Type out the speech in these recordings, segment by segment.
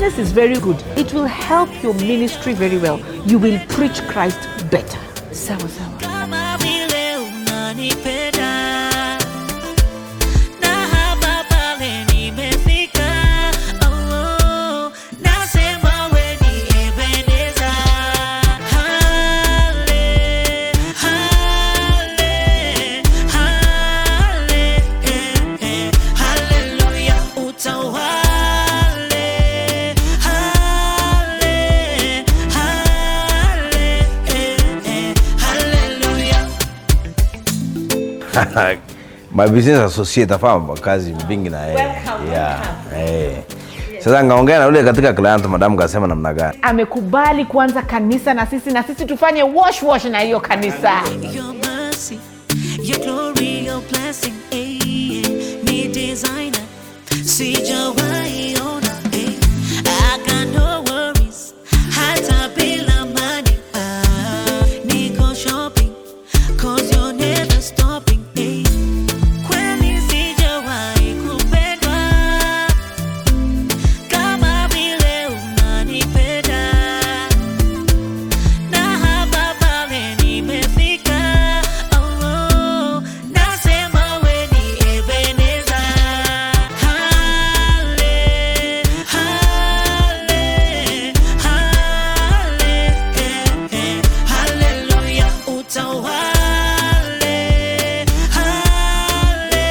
business is very good. It will help your ministry very well. You will preach Christ better. Sawa sawa. kama vile unanipenda na hapa pale nimefika oh, nasema we ni Ebeneza hale hale hale eh, eh, haleluya utawale hale hale eh, eh, haleluya my business associate afanya kazi vingi na yeye yeah. eh. Sasa ngaongea na yule katika client madam kasema namna gani? Amekubali kuanza kanisa na sisi na sisi tufanye wash wash na hiyo kanisa. Your mercy, your glory, your blessing, eh, ni designer, sijawahi ona, eh. I got no worries, hata bila money, ah, niko shopping, 'cause you're never stopping, eh. Kweli sijawahi kupendwa kama vile unanipenda na hapa pale nimefika, oh, nasema we ni Ebeneza. Hale, hale, hale, eh, eh, haleluya, utawale. Hale,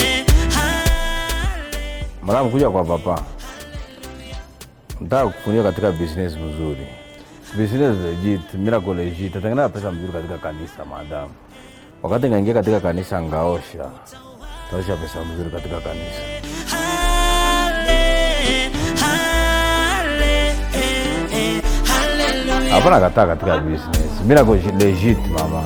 hale. Madam kuja kwa papa. Nataka kukunia katika business mzuri. Business legit, miracle legit. Tatengeneza pesa mzuri katika kanisa madam. Wakati ngaingia katika kanisa ngaosha. Taosha pesa mzuri katika kanisa. Hale, hale, eh, eh, haleluya. Hapana kataa katika business. Miracle legit mama.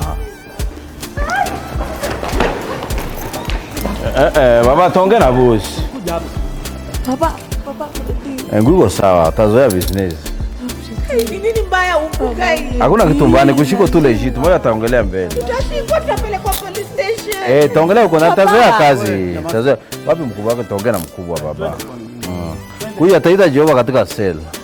Eh, eh, baba tonge na boss. Baba, baba, Eh, nguko sawa, tazoea business. ni nini mbaya upuka hii? Hakuna kitu mbaya, ni kushiko tu legit. Moja ataongelea mbele. Tutashikwa tutapelekwa police station. Eh, taongelea uko na Baba. tazoea kazi. Tazoea. Wapi mkubwa wake taongea na mkubwa baba. Mm. Huyu ataita Jehova katika sel.